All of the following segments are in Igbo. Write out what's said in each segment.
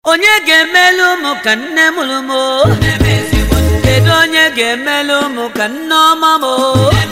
onye ga-emelu ụmụ ka nne mụrụ m o? kedu onye ga-emelu ụmụ ka nne ọma m o?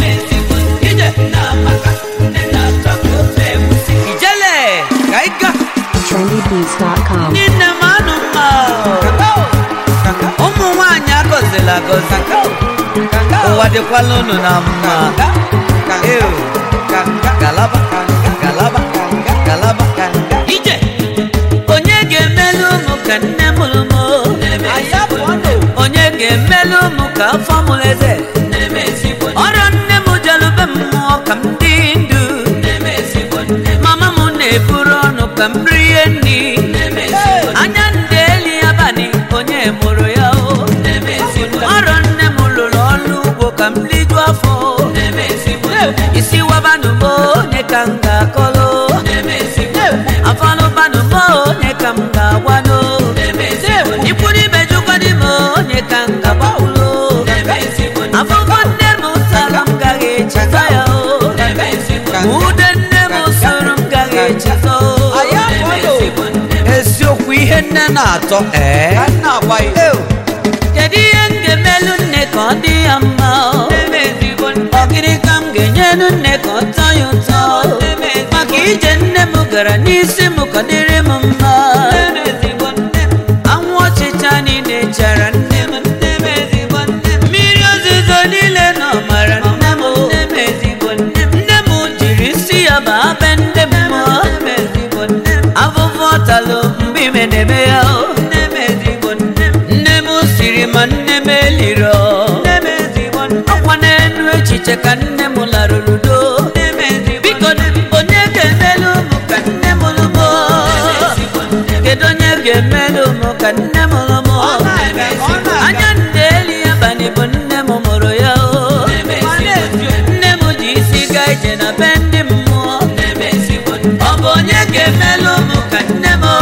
ijele ka ị ga trendybeats.com. ndị nne m anụ mma o. ụmụ nwanyị agọzila agọzi ụwa dịkwala unu na mma Ew. galaba galaba galaba ije onye ga-emelu ụmụ ka nne mụrụ m o? onye ga-emelu ụmụ ka afọ mụrụ eze ọrịa nne m jelube mmụọ ka m dị ndụ mama m na-eburu ọnụ ka m rie nri anya ndị eli abalị onye mụrụ ya o ọrọ nne m lụrụ ọrụ ugbo ka m liju afọ isi wabanụ m onye ka m ga-akọlụ afọlụbanụ m onye ka m ga-agwanụ ikwuru ibe jụkwadị m onye ka m ga-agbawụlụ afọfọ nne m tara m gaghị echeta ya o ude nne m soro m gaghị echeta o eziokwu ihe nne na-atọ ee kedu ihe m ga-emelu nne ka ọ dị ya mma o? ọ gịnị ka m ga-enyelu nne ka ọ tọọ ya ụtọ maka ije nne m gara n'isi m ka ọ dịrị m mma anwụ ọchịcha niile chara nne m mmiri ozuzo niile nọ mara nne m nne m jiri isi ya baa be nne m mmụọ afụfụ ọtalụ mgbe ime na-eme ya o nne m siri ma nne m eliro ọkwa n'elu echiche ka nne m larụrụ do biko onye ga-emelu ụmụ ka nne m lụmụ kedu onye ga-emelu ụmụ ka nne m lụmụ anya nne eli abalị bụ nne m mụrụ ya o nne m ji isi gaa ije na be ndị mmụọ ọ bụ onye ga-emelu ụmụ ka nne m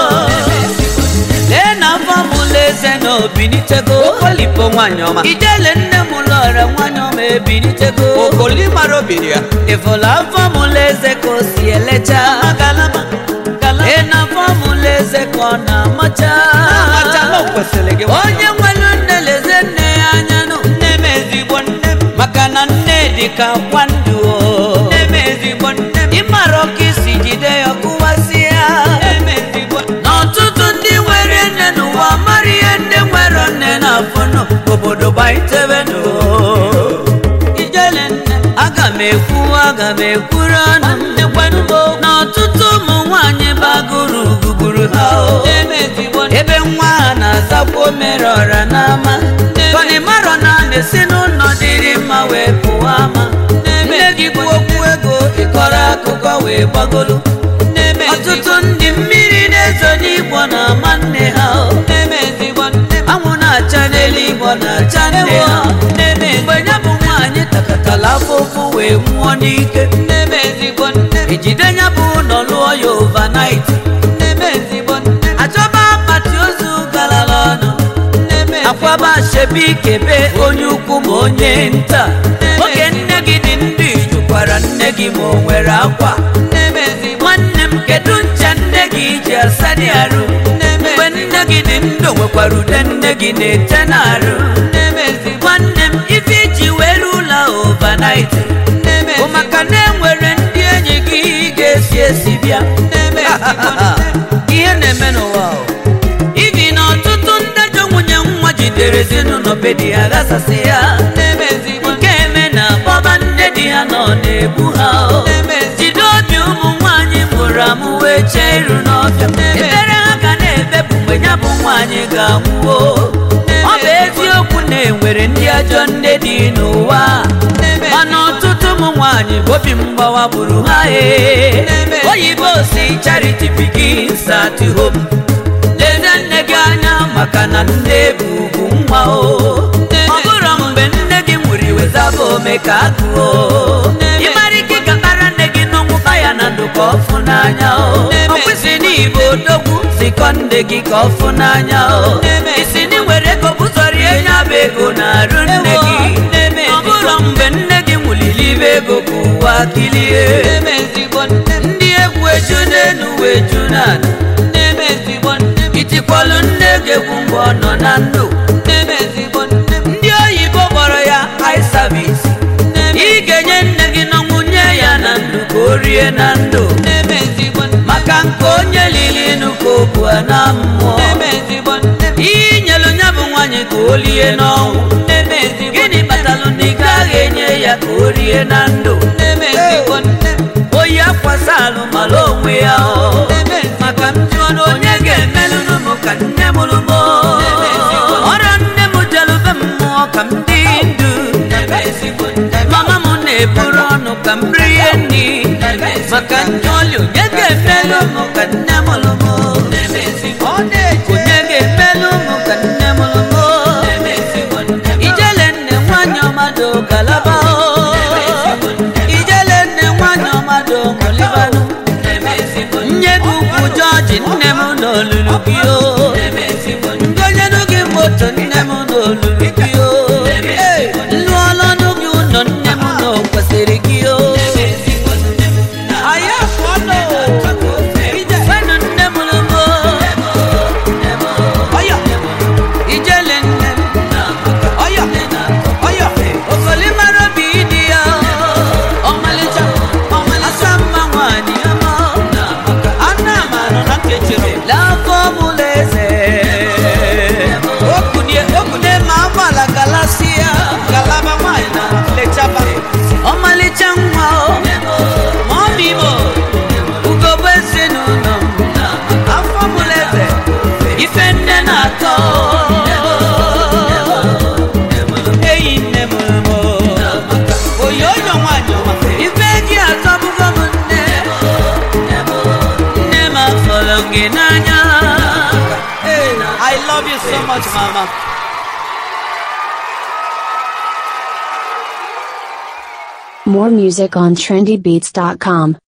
lee na afọ m ụlọ eze na obinitego okolipo nwanyị ọma ijele nne m lọrọ nwanyị ọma ebinitego okoli mara obiri ya ịfụla afọ m ụlọ eze ka o si elecha lee na afọ m ụlọ eze ka ọ na-amacha acha na o kwesịrị gị onye nwere nne leze nne ya anya nụ nne m ezigbo nne m maka na nne dị ka akwa ndụ o nne m ezigbo nne m ịmara ọka isi jide ya kụwasịa n'ọtụtụ ndị nwere nne n'ụwa mara ihe ndị nwere nne na-afụnụ obodo gbaitebenu ijele nne aga m ekwu aga m ekwuru ọnụ n'ọtụtụ ụmụ nwanyị bagoro gugburu ha o ebe nwa ha na-azakwa mere ọra n'ama kọnịmarọ na na-esi n'ụlọ dịrị mma wee pụwa ama nne gị bụ okwu ego ịkọrọ akụkọ wee gbagolu ọtụtụ ndị mmiri na-ezo n'igbo na-ama nne ha o anwụ na-acha n'eluigbo na-acha nne ha mgbe ya bụ nwaanyị takatala afụfụ wee nwụọ n'ike ejide ya bụ ụlọ lụọ ya overnight achọba akpati ozu galala ọnụ akwaba shebi kebe onye ukwu ma onye nta oge nne gị dị ndụ ijukwara nne gị ma o nwere akwa nwanne m kedu ncha nne gị ji asa dị arụ mgbe nne gị dị ndụ nwekwara ude nne gị na-ete n'arụ nwanne m ife iji were ụlọ overnight bụ maka na enwere ndị enyi gị ga-esi esi bịa ihe na-eme n'ụwa o. ibi na ọtụtụ ndajọ nwunye nwa jidere ezinụlọ be di ya ghasasị ya nke eme na bọba nne di ha nọ na-egbu ha o. jide obi ụmụ nwaanyị mụrụ amụ wee chee iru n'ọbịa ebere ha ga na-ebepụ mgbe ya bụ nwaanyị ga-anwụwo ọ bụ eziokwu na enwere ndị ajọ nne dị n'ụwa mana ọtụtụ ụmụ nwaanyị bụ obi mgbawa gburu ha ee oyibo si charity begins at home leze nne gị anya maka na nne bụ ugwu nwa o ọ bụrụ mgbe nne gị nwụrụ iwezaba ome ka agụo ịmara ike ịkatara nne gị n'ọnwụba ya na ndụ ka ọfụ n'anya o ọ kwesị n'igbo odogwu zikọ nne gị ka ọfụ n'anya o isi na nwere ego bụzọrie ya bụ ego na-arụ nne gị ọ bụrụ mgbe nne gị nwụliri ibe ego ka ụwa kilie ndị egwu eju n'elu wee ju n'ala na-ejekwu mgbe ọ nọ na ndụ ndị oyibo kpọrọ ya eye service ị ga-enye nne gị n'ọnwụ nye ya na ndụ ka o rie na ndụ maka nke onye lili nụ ka o bu na mmụọ inyelu ya bụ nwaanyị ka o lie n'ọnwụ gịnị kpatalụ na ị gaghị enye ya ka o rie na ndụ oyi akwasa alụ mara onwe ya o maka m jụọ na onye ga-emelụrụ m ka nne mụrụ m o. ọrịa nne m jelube mmụọ ka m dị ndụ mama m na-eburu ọnụ ka m rie nri maka ndị ọlị onye ga-emelụ m ka nne mụrụ m o. onye ga-emelụ m ka nne mụrụ m o. ijele nne nwanyị ọmadụ galaba o ijele nne nwanyị ọmadụ mụlibanụ nye gị ukwu jọji nne m n'olulu gị o ngonyenu gị moto nne m n'olulu gị o lụọlọnụ gị ụlọ nne m na o kwesịrị gị o Fenu nne mụrụ m o. ijele nne okoli mara obi ịdị ya ọmalịcha asa mma nwanyị ọma lafọ mụlụ eze okwune ma agbala galasịa galaba nwanyị na lechaba ọmalịcha nwa o ma ọ bụ imo ugogbe ezinụlọ m afọ mụrụ eze ife nne na-atọ eyi nne mụrụ m oyi onyo nwanyị ọma ife gị atọbugo m nne nne m afọrọ gị n'anya Hey, I love you so much, Mama. More music on trendybeats.com.